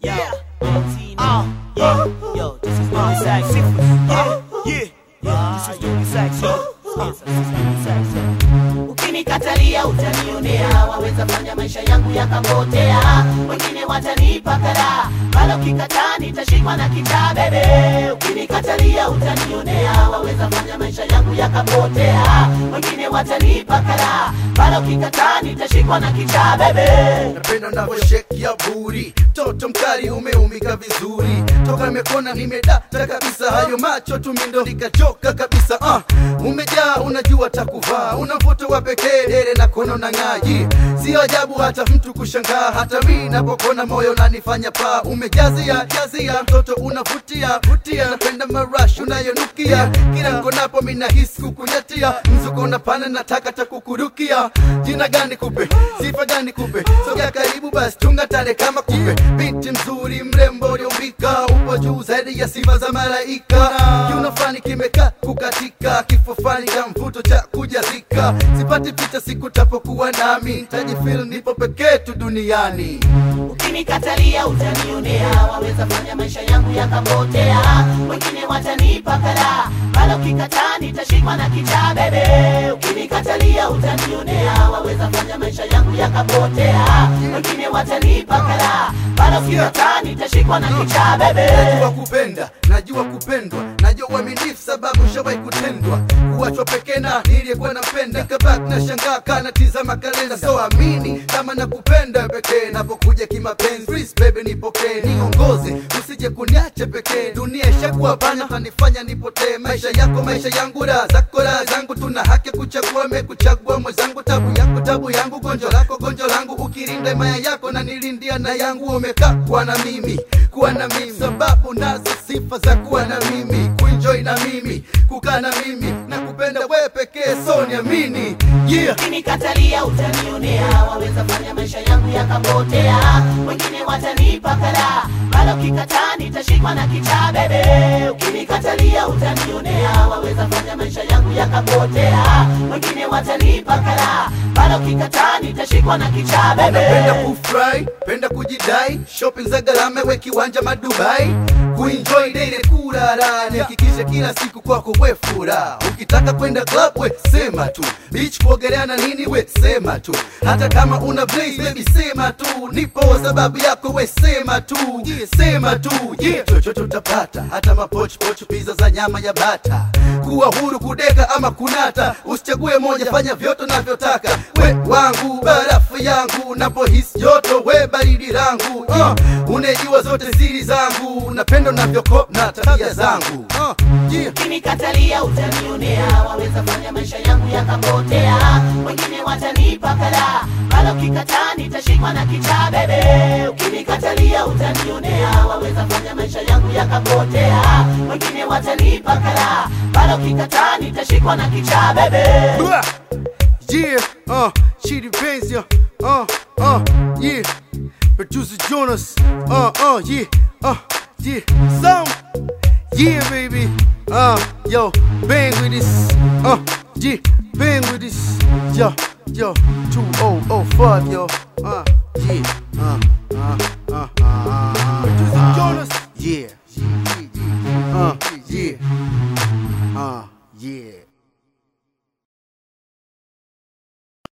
Yeah. Uh, yeah. Yo, this is Louis Sax. Yeah. Yeah. Yeah. This is Louis Sax. Yo. Uh, this is Louis Sax. yo. Ukinikatalia utanionea, waweza fanya maisha yangu yakapotea, wengine watanipa kara, bado ukikataa nitashikwa na kichaa bebe. Ukinikatalia utanionea, waweza fanya maisha yangu yakapotea, wengine watanipa kara, bado ukikataa nitashikwa na kichaa bebe. napenda unavyosheki ya buri toto mkali umeumika vizuri toka nimekona nimedata kabisa hayo macho tumindo nikachoka kabisa uh, umejaa unajua takuvaa una mvuto wa pekee dere na kono na ng'aji sio ajabu hata mtu kushangaa hata mi napokona moyo nanifanya paa umejazia jazia mtoto unavutia vutia napenda marash unayonukia kila nkonapo minahisi kukunyatia mzuko unapana nataka takukurukia jina gani kupe sifa gani kupe sogea karibu basi tunga tale kama kupe binti mzuri mrembo uliumbika upo juu zaidi ya sifa za malaika kiuno fani kimekaa kukatika kifo fani cha mvuto cha kujazika sipati picha siku tapokuwa nami tajifil nipo pekee tu duniani Ukinikatalia utanionea, waweza fanya maisha yangu yakapotea, wengine watanipa kara, bado ukikataa nitashikwa na kichaa bebe. Ukinikatalia utanionea, waweza fanya maisha yangu yakapotea, wengine watanipa kara, bado ukikataa nitashikwa na kichaa bebe. najua kupenda najua kupendwa najua uaminifu sababu shawai kutendwa kuwachwa pekee na niliyekuwa napenda kabak na shangaa kana tizama kalenda so amini kama nakupenda pekee napokuja kimapenzi Please baby nipokee niongoze usije kuniache pekee dunia ishakuwa bana tanifanya nipotee maisha yako maisha yangu raha zako raha zangu tuna haki ya kuchagua mekuchagua mwenzangu tabu yako tabu yangu gonjo lako gonjo langu ukirinda imaya yako na nilindia na yangu umekaa kuwa na mimi kuwa na mimi sababu nazo sifa za kuwa na mimi kuenjoy na mimi kukaa na mimi na kupenda wewe pekee so niamini yeah Ukinikatalia utanionea, waweza fanya maisha yangu yakapotea, wengine watanipa kara, bado ukikataa nitashikwa na kichaa bebe. Ukinikatalia utanionea, waweza fanya maisha yangu yakapotea, wengine watanipa kara, bado ukikataa nitashikwa na kichaa napenda bebe. kufurahi penda kujidai shopping za gharama we kiwanja madubai kuenjoy daily kurarani hakikisha kila siku kwako we furaha ukitaka kwenda club we sema tu beach kuogelea na nini we sema tu hata kama una blaze baby sema tu nipo sababu yako we sema tu yeah, sema tu yeah. chochote utapata hata mapochpoch pizza za nyama ya bata kuwa huru kudeka ama kunata usichague moja fanya vyote unavyotaka we wangu barafu yangu napohisi joto we baridi langu uh, unejua zote siri zangu napenda unavyoko na tabia zangu uh, yeah. Ukinikatalia utanionea, waweza fanya maisha yangu yakapotea, wengine watanipa kara, bado ukikataa nitashikwa na kichaa bebe. Ukinikatalia utanionea, waweza fanya maisha yangu yakapotea, wengine watanipa kara, bado ukikataa nitashikwa na kichaa bebe. Blah. Yeah, uh, she depends, yeah, uh, uh, yeah. Producer Jonas, uh, uh, yeah, uh, yeah. Some, yeah, baby, uh, yo, bang with this, uh, yeah, bang with this, yo, yo, 2005, yo, uh, yeah, uh, uh, uh, uh, uh. Producer Jonas, yeah.